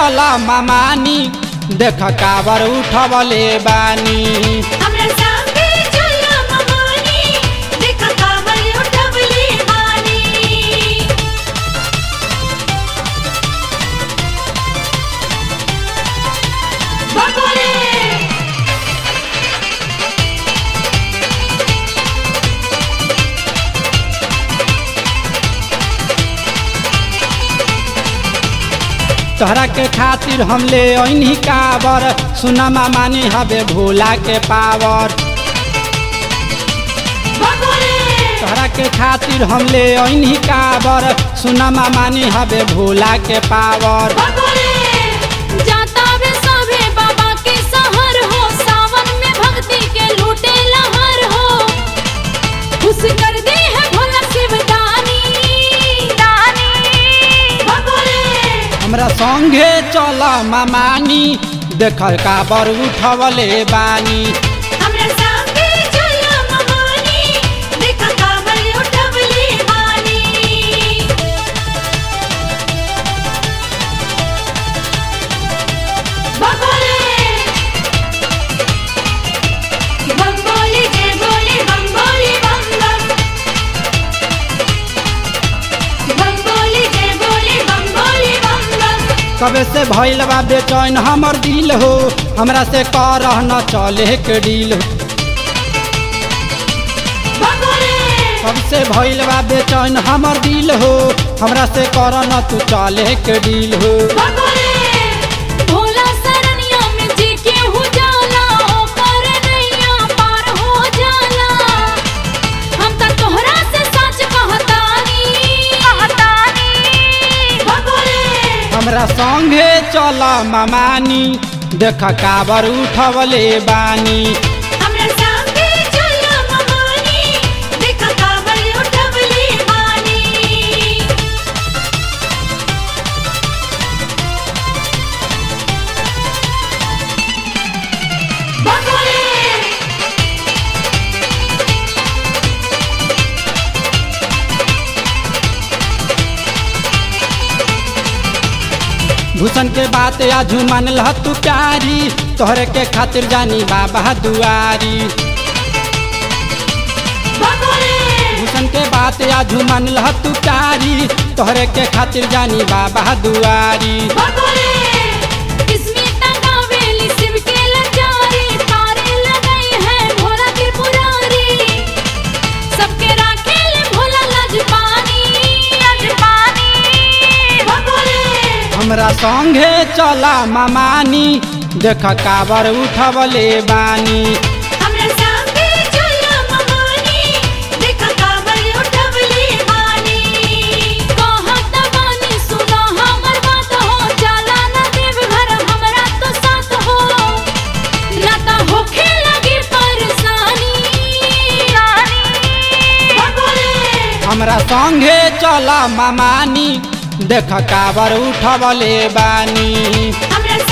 चल मामानी देख काबर उठवले बानी हमरा संगे चला ममानी देखा काबर उठवले बानी बकोले तोहरा के खातिर हम ले अइनी काबर सुना मामानी हबे भोला के पावर बकोले तोहरा के खातिर हम ले अइनी काबर सुना मामानी हबे भोला के पावर बकोले जाता वे सभे बाबा के सहर हो सावन में भक्ति के लूटे लहर हो खुश कर दे है भोला शिवदानी दानी बकोले हमरा संगे चल मामानी देख काबर उठवले बानी हमरा संगे चला ममानी देखा काबर उठवले बानी बकोले बम बोली जय बोली बम बोली बम बम बम बोली जय बोली बम बोली बम बम कबे से भइल बा बेचैन हमर दिल हो हमरा से करह न चले के डील हो बकोले कब से भइल बा बेचैन हमर दिल हो हमरा से कर न तू चले के डील हो बकोले भोला सरनिया में जी के हो जाला ओकर नैया पार हो जाला हम त तोहरा से सच कहतानी कहतानी बकोले हमरा संगे चल मामानी देख काबर उठवले बानी हमरा संगे चला ममानी देखा काबर उठवले बानी बकोले भूषण के बात आजू मान लह तू प्यारी तोहरे के खातिर जानी बाबा दुआरी बकोले भूषण के बात आजू मान लह तू प्यारी तोहरे के खातिर जानी बाबा दुआरी बकोले स्मिता गावेली शिव के लचारी तारे लगाई है भोला त्रिपुरारी सबके राखेले भोला लजपानी लजपानी बकोले हमरा संगे चल मामानी देख काबर उठवले बानी हमरा संगे चला ममानी देखा काबर उठवले बानी कहत बानी सुना हमर बात हो चला न देव घर हमरा तो साथ हो ना त होखे लगी परेशानी बकोले हमरा संगे चल मामानी देख काबर उठवले बानी हमरा